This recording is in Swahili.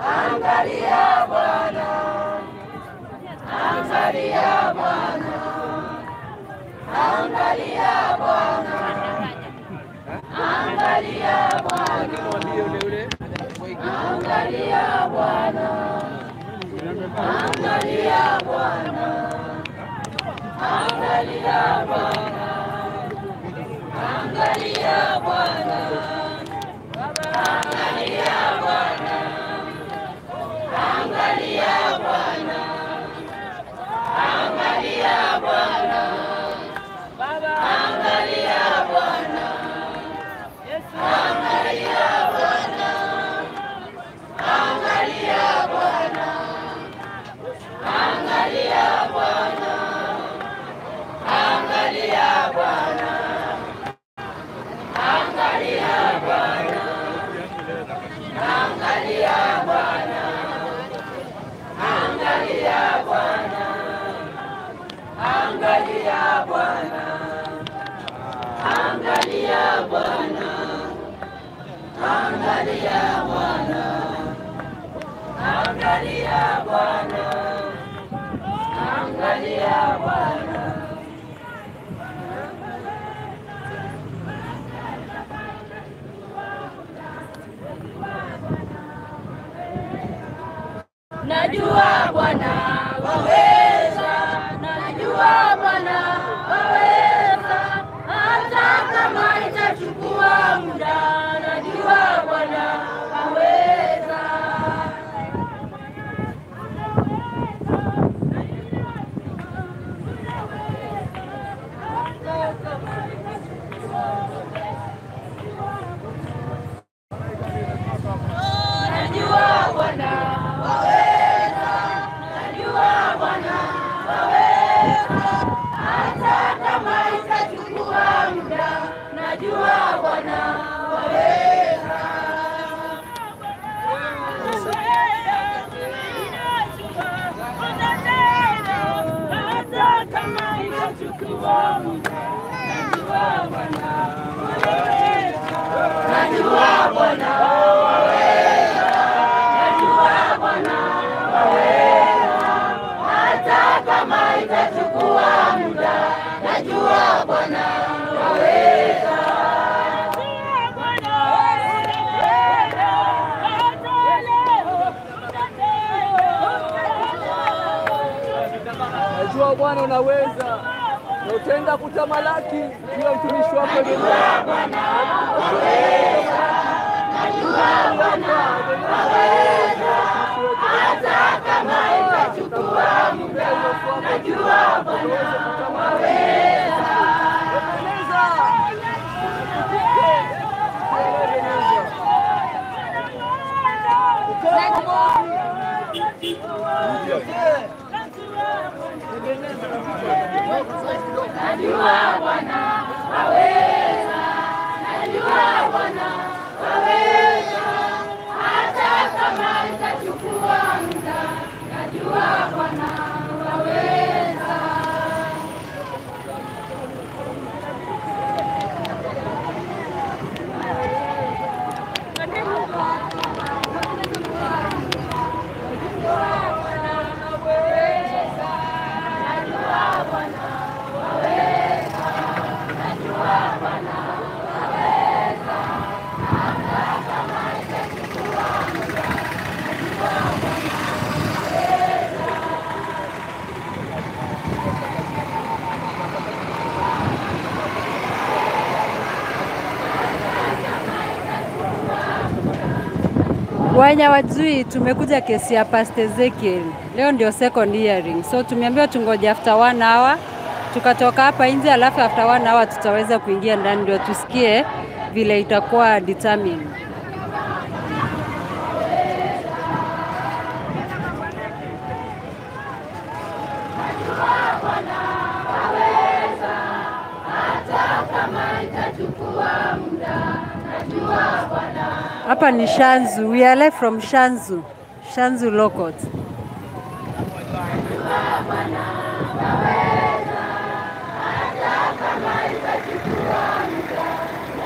Angalia Bwana, angalia Bwana, angalia Bwana, angalia Bwana, Mwambie ule ule. angalia Bwana, angalia Bwana, angalia Bwana, angalia Bwana, angalia Bwana, angalia Bwana, angalia Bwana, angalia Bwana, angalia Bwana, angalia Bwana, angalia Bwana, angalia Bwana, angalia Bwana, angalia Bwana, angalia Bwana, angalia Bwana, angalia Bwana, angalia Bwana, angalia Bwana, angalia Bwana. Najua Bwana waweza, najua Bwana waweza, hata kama itachukua muda, najua Bwana waweza. Najua Bwana waweza, najua Bwana waweza, hata kama itachukua muda, najua Bwana waweza. Hata kama itachukua muda, najua Bwana waweza. Najua Bwana waweza, najua Bwana waweza, hata kama itachukua muda, najua Bwana waweza. Najua Bwana unaweza na utaenda kutamalaki juu ya mtumishi wako Najua Bwana waweza, najua Bwana waweza, hata kama itachukua muda, najua Bwana waweza. Najua Bwana waweza, najua Bwana waweza, hata kama itachukua muda, najua Bwana waweza. Wenye wajui tumekuja kesi ya Pastor Ezekiel. Leo ndio second hearing. So tumeambiwa tungoje after one hour. Tukatoka hapa nje alafu after one hour tutaweza kuingia ndani ndio tusikie vile itakuwa determined. Hapa ni Shanzu. We are live from Shanzu. Shanzu Local. Bwana